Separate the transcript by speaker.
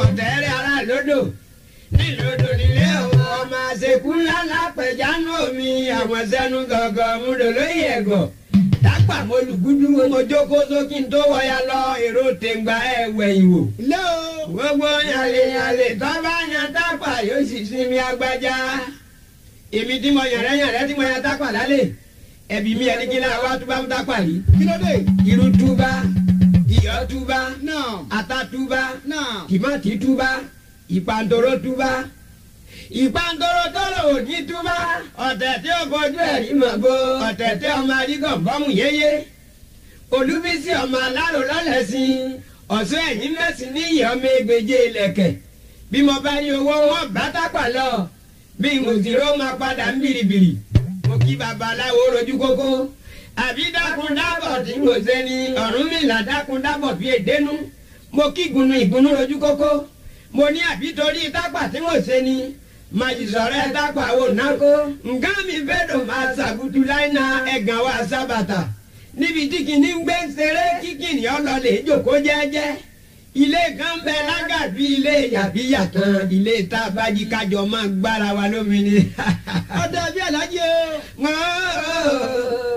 Speaker 1: tẹ́rẹ́ ara lódò nílòdò nílé òun ọmọ àṣekú ńlá lápẹ̀jánu omi àwọn sẹ́nu gọ̀ọ̀gọ̀ múdò lóye ẹ̀gọ̀ dápà mo lùgúdú mo jókòó sókè tó wọ̀ya lọ èrò tèǹgbà ẹ̀wẹ̀ ìwò
Speaker 2: ilé o.
Speaker 1: gbogbo yàlè yàlè tó bá yan dápà yóò sì sinmi agbájá èmi tí mo yàrá yàrá tí mo yan dápà lálẹ́ ẹbí mi ẹni kí náà wá túbá ń dápà rí
Speaker 2: kí ló dé.
Speaker 1: irú túbá iyọ̀ túbá
Speaker 2: náà.
Speaker 1: ata túbá
Speaker 2: náà.
Speaker 1: tìmátì túbá ìpàǹdòrò túbá ìpàǹdòrò tọrọ òní túbá ọ̀tẹ̀ tí ó bọjú ẹ̀rí mọ̀ bó ọ̀tẹ̀ tí ọmọ arígàn bọ́mù yéyé olúbísí ọmọ alárò lọ́lẹ́sìn ọ̀sán ẹ̀yìn mẹ́sìn níyì ọmọ egbèje ilẹ̀kẹ̀ bí mo bá ní owó wọn bá tápà lọ bí mo sì ró máa padà ń bìrìbìrì mo kí babaláwo rojú kókó àbí dákun dábọ̀ tí mo ṣe ni Ọ̀rúnmìlà dákun dábọ̀ bí èdénú mo kí gunu ìgunu rojú kókó mo ní àbí torí tápà tí mo ṣe ni màjìsọ̀rẹ́ tápà wò nákó nǹkan mi fẹ́ dùn máa ṣàgùtù láìna ẹ̀gàn wa sábàtà níbi tí kìíní ń gbé ṣeré kíkìnì ọlọ́lẹ̀ jòkó jẹ́jẹ́ ilé kan bẹ lágàbí ilé yàbíyà kan ilé tá a bá jí kájọ máa gbára wa lómi ni.
Speaker 2: ọ̀dà bí alájí o.
Speaker 1: Wọ́n